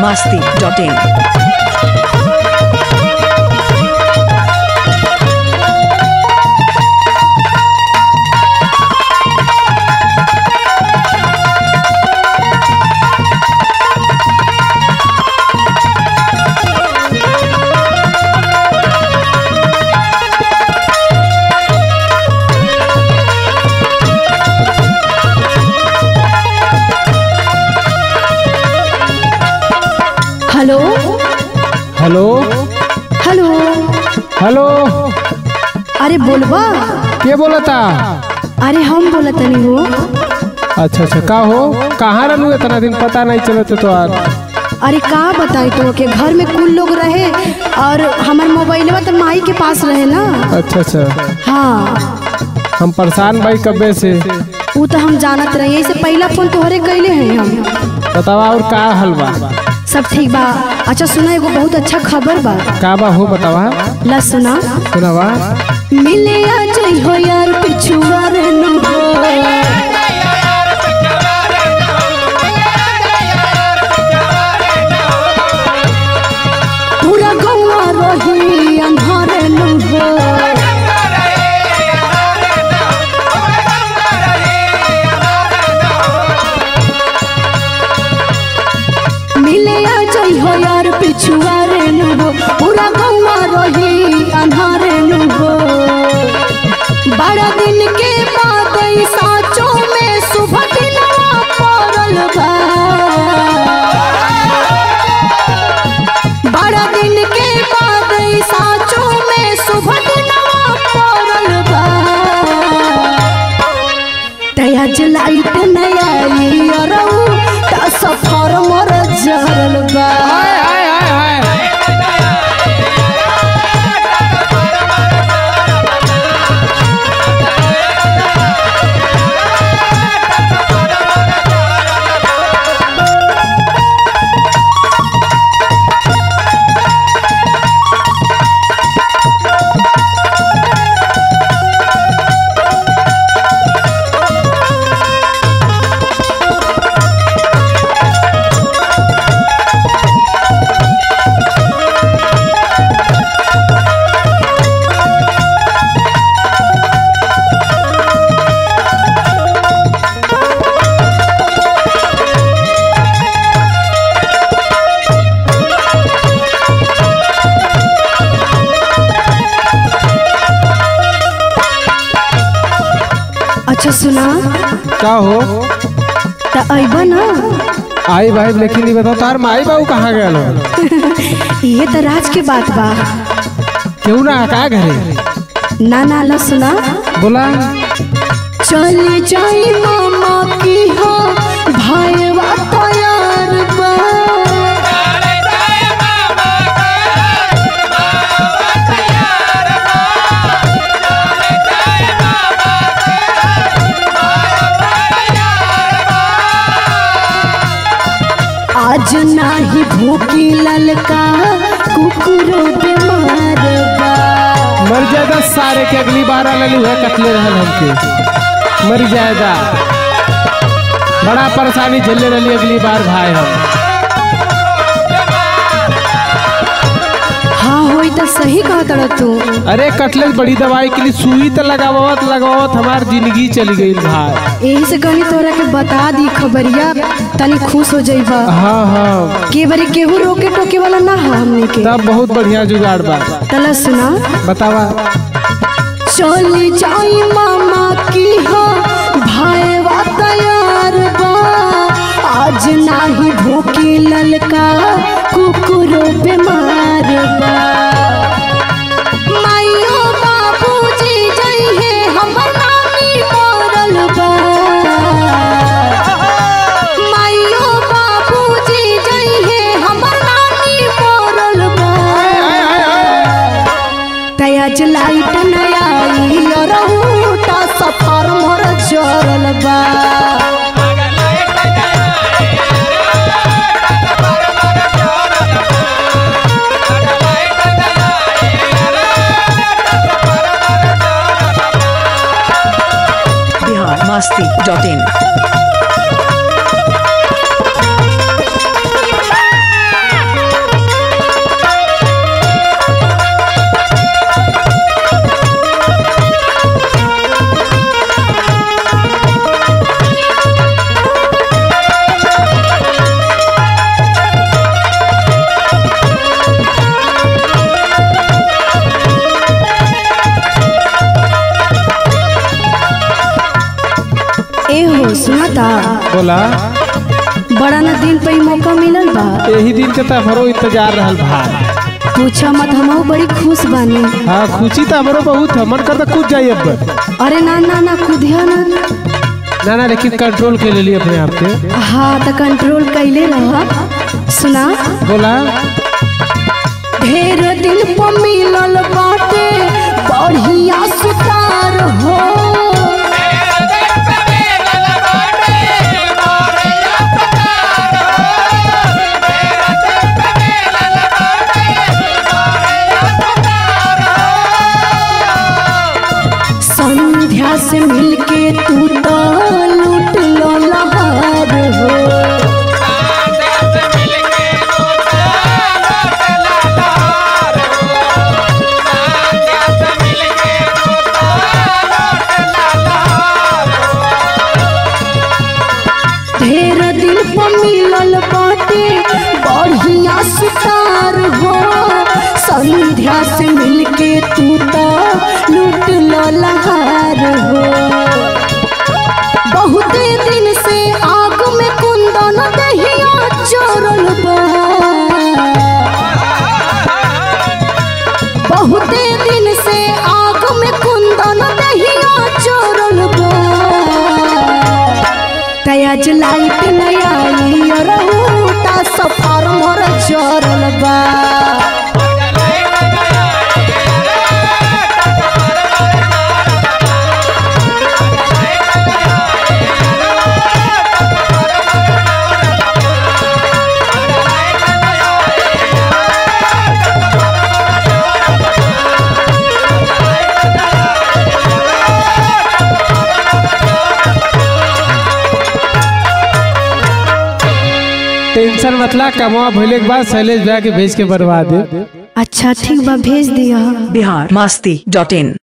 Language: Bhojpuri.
masti.in. Hello hello hello hello अरे बोलबा के बोलता अरे हम बोला तनी हो अच्छा अच्छा का हो कहाँ रहलू इतना दिन पता नहीं चलत तो आज अरे का बताई तो के घर में कुल लोग रहे और हमार मोबाइलवा तो माई के पास रहे ना अच्छा अच्छा हाँ हम परेशान भाई कब्बे से वो तो हम जानत रहे यही से पहला फोन तोहरे कैले हैं हम बतावा और का हलवा सब ठीक बा अच्छा सुना एगो बहुत अच्छा खबर बा का बा हो बतावा ला सुना सुनावा मिले आ जई हो यार पिछुआ रे नु हो पूरा गौवा रही अंधारे नु हो मिले आ जई हो यार पिछुआ रे नु हो पूरा गौवा रही अंधारे नु हो बड़ा दिन के बाद ई साँचों में सुबह दिनवा पड़ल बा बड़ा दिन के बाद ई साँचों में सुबह दिनवा पड़ल बा तया जलाइत नया अरऊ ता सफर मर जरल बा अच्छा सुना का हो त अइबा ना आई भाई लेकिन ये बताओ तार माई बाबू कहाँ गए हो ये तो राज के बात बा क्यों ना का घरे ना ना ला सुना बोला चली जाई मामा की हो भाईवा तैयार बा आज नाही भूखी ललका कुकुरो बीमार बा मर जाएगा सारे के अगली बार अलू है कतले रहल हमके मर जाएगा बड़ा परेशानी झेले रही अगली बार भाई हम हाँ होई तो सही कहत रह तू अरे कटलेट बड़ी दवाई के लिए सुई तो लगावत लगावत हमार जिंदगी चली गई भाई यही से कहनी तोरा के बता दी खबरिया तनी खुश हो जाइबा हाँ हाँ के बारी केहू रोके टोके वाला ना है हमने के तब बहुत बढ़िया जुगाड़ बा तला सुना बतावा चली जाई मामा की हो भाईवा तैयार बा आज नाही भूखी ललका कुकुरो बीमार बा माइयो बाबूजी जइहे हमर नानी मरल बा माइयो बाबूजी जइहे हमर नानी मरल बा तयाज लाइट नया रहूटा सफर मोर जरल बा Bihar masti.in. ए हो सुनाता बोला बड़ा ना दिन पे ही मौका मिलल बा यही दिन के तो हमरो इंतजार रहल भाई पूछा मत हमहू बड़ी खुश बानी हाँ खुशी तो हमरो बहुत है मन करता कूद जाइए अब अरे ना ना ना कुदिया ना ना ना लेकिन कंट्रोल के ले लिए अपने आप के हाँ तो कंट्रोल कैले रह सुना बोला ढेर दिन पर मिलल बाटे बढ़िया सुतार हो संध्या से मिलके तू तो लूट लो लहार हो ढेर दिन पर मिलल बाटे बढ़िया सुतार हो संध्या से मिलके तू तो लूट लो लहार हो बहुत दिन से आग में कुंदन दहिया चोरल बा बहुत दिन से आग में कुंदन दहिया चोरल बा तयाज लाइट नया रहुटा सफार मोर चोरल बा टेंशन मतलब कमा भइले के बाद शैलेश भैया के भेज के बर्बाद दे अच्छा ठीक बा भेज दिया बिहार मस्ती डॉट इन